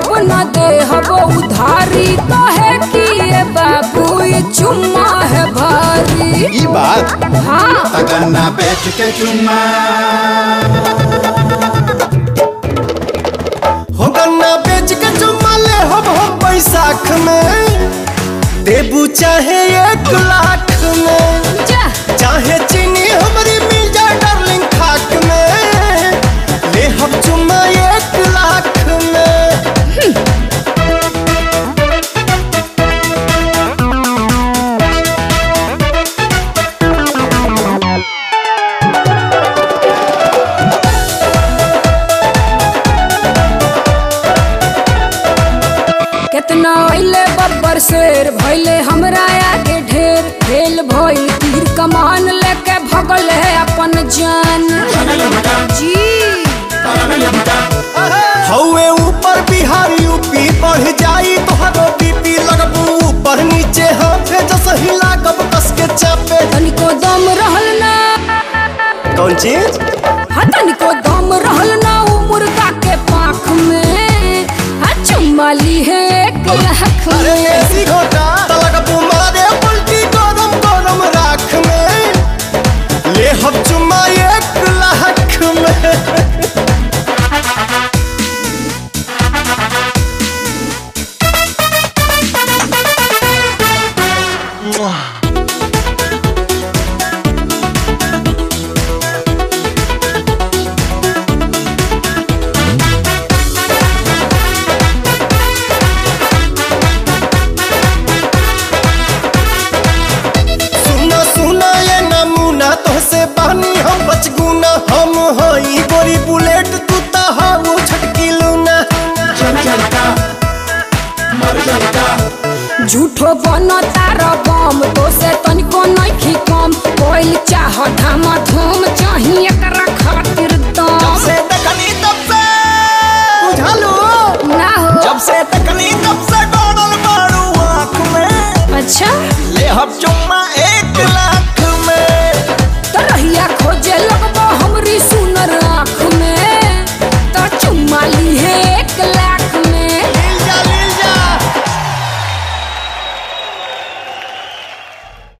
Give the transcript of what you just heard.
अब न दे हबो उधारी तो है कि ये बाबू ये चुम्मा है भारी ई बात हाँ तगन्ना बेच के चुम्मा हो गन्ना बेच के चुम्मा ले हम हम बैसाख में देबू चाहे एक लाख में जा चाहे चीनी हमारी मिल जाए डार्लिंग खाक में ले हम चुम्मा एक लाख में कितना अइले बब्बर शेर भइले हमरा आगे ढेर फेल भइल तीर कमान लेके भगल है अपन जान जी हौवे ऊपर बिहार यूपी बढ़ जाई तोहरो बीपी लगबू ऊपर नीचे हाथे जस हिला कब कस के चापे तनिको दम रहल ना कौन चीज हाँ तनिको दम रहल ना उ मुर्गा के पाख में हाँ चुम्मा ली है एक लाख अरे में ऐसी घोटा तलक मारे उल्टी गरम गरम राख में ले हम चुम्मा एक लाख में सुना सुना ये नमूना तोहसे बहनी हम बचगुना हम हई गोरी बुलेट तू ता हाउ छटकी लूना झूठो बन तार बम तो से तनिको नइखी कम कोइल चाह धामा धूम चाही एकरा